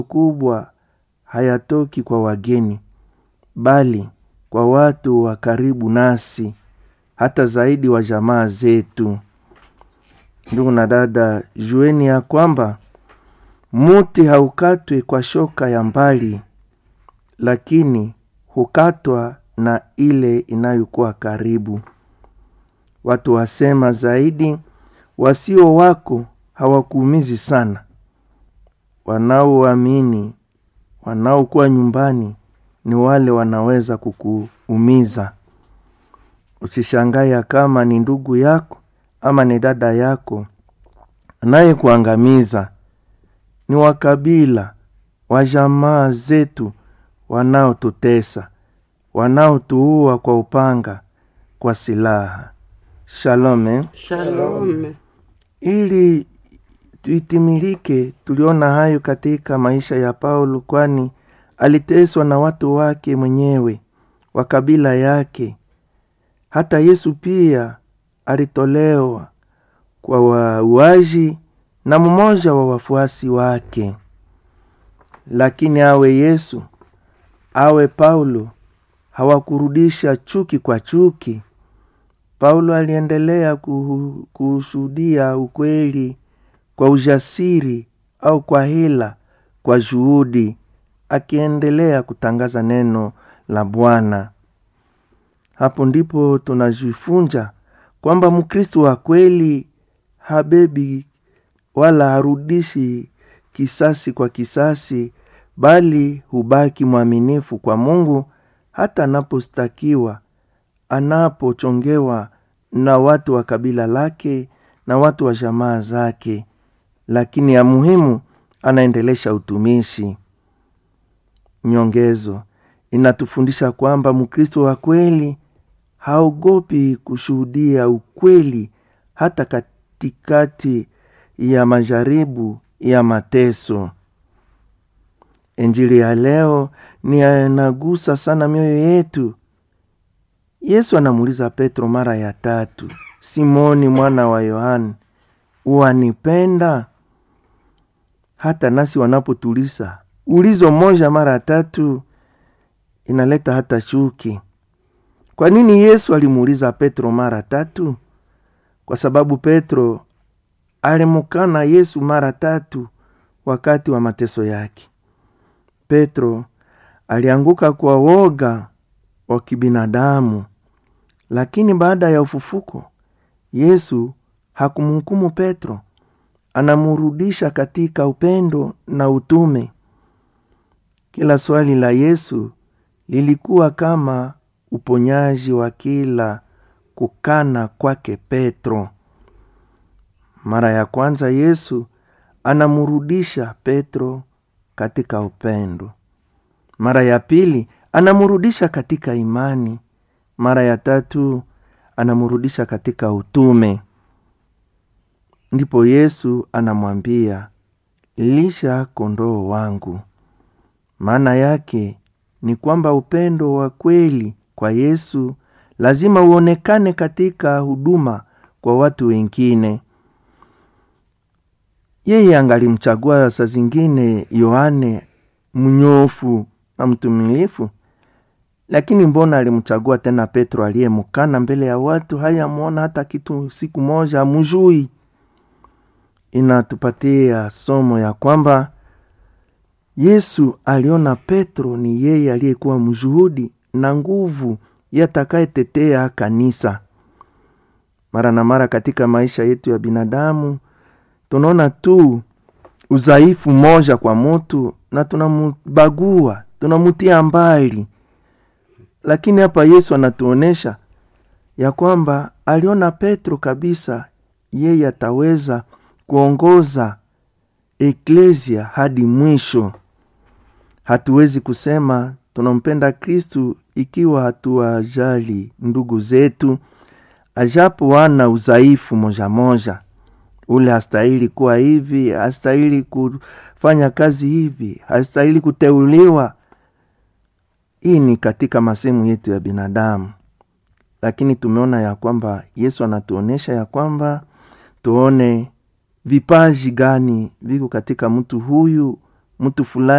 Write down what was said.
kubwa hayatoki kwa wageni, bali kwa watu wa karibu nasi, hata zaidi wa jamaa zetu. Ndugu na dada, jueni ya kwamba muti haukatwi kwa shoka ya mbali, lakini hukatwa na ile inayokuwa karibu. Watu wasema zaidi, wasio wako hawakuumizi sana. Wanaoamini, wanaokuwa nyumbani ni wale wanaweza kukuumiza. Usishangae kama ni ndugu yako ama ni dada yako anayekuangamiza. Ni wakabila wa jamaa zetu wanaotutesa, wanaotuua kwa upanga, kwa silaha. Shalom. eh? Shalom. Ili tuitimilike, tuliona hayo katika maisha ya Paulo, kwani aliteswa na watu wake mwenyewe wa kabila yake. Hata Yesu pia alitolewa kwa wauaji na mmoja wa wafuasi wake. Lakini awe Yesu awe Paulo, hawakurudisha chuki kwa chuki. Paulo aliendelea kuhu- kushuhudia ukweli kwa ujasiri au kwa hila, kwa juhudi, akiendelea kutangaza neno la Bwana. Hapo ndipo tunajifunza kwamba Mkristo wa kweli habebi wala harudishi kisasi kwa kisasi, bali hubaki mwaminifu kwa Mungu hata anapostakiwa, anapochongewa na watu wa kabila lake na watu wa jamaa zake, lakini ya muhimu anaendelesha utumishi. Nyongezo inatufundisha kwamba Mkristo wa kweli haogopi kushuhudia ukweli hata katikati ya majaribu ya mateso. Injili ya leo ni inagusa sana mioyo yetu. Yesu anamuuliza Petro mara ya tatu, Simoni mwana wa Yohani, wanipenda? Hata nasi wanapotuliza ulizo moja mara tatu inaleta hata chuki. Kwa nini Yesu alimuuliza Petro mara tatu? Kwa sababu Petro alimukana Yesu mara tatu wakati wa mateso yake. Petro alianguka kwa woga wa kibinadamu, lakini baada ya ufufuko Yesu hakumhukumu Petro, anamurudisha katika upendo na utume. Kila swali la Yesu lilikuwa kama uponyaji wa kila kukana kwake Petro. Mara ya kwanza Yesu anamurudisha Petro katika upendo. Mara ya pili anamurudisha katika imani. Mara ya tatu anamurudisha katika utume. Ndipo Yesu anamwambia, lisha kondoo wangu. Maana yake ni kwamba upendo wa kweli kwa Yesu lazima uonekane katika huduma kwa watu wengine. Yeye angalimchagua saa zingine Yohane mnyofu na mtumilifu, lakini mbona alimchagua tena Petro aliyemkana mbele ya watu? Hayamwona hata kitu siku moja, amujui. Inatupatia somo ya kwamba Yesu aliona Petro ni yeye aliyekuwa mshuhudi na nguvu yatakayetetea kanisa. Mara na mara katika maisha yetu ya binadamu tunaona tu udhaifu moja kwa mutu na tunamubagua, tunamutia mbali, lakini hapa Yesu anatuonesha ya kwamba aliona Petro kabisa, yeye ataweza kuongoza eklesia hadi mwisho. Hatuwezi kusema tunampenda Kristu ikiwa hatuwajali ndugu zetu, ajapo wana udhaifu moja moja. Ule hastahili kuwa hivi, hastahili kufanya kazi hivi, hastahili kuteuliwa. Hii ni katika masehemu yetu ya binadamu, lakini tumeona ya kwamba Yesu anatuonyesha ya kwamba tuone vipaji gani viko katika mtu huyu mtu fulani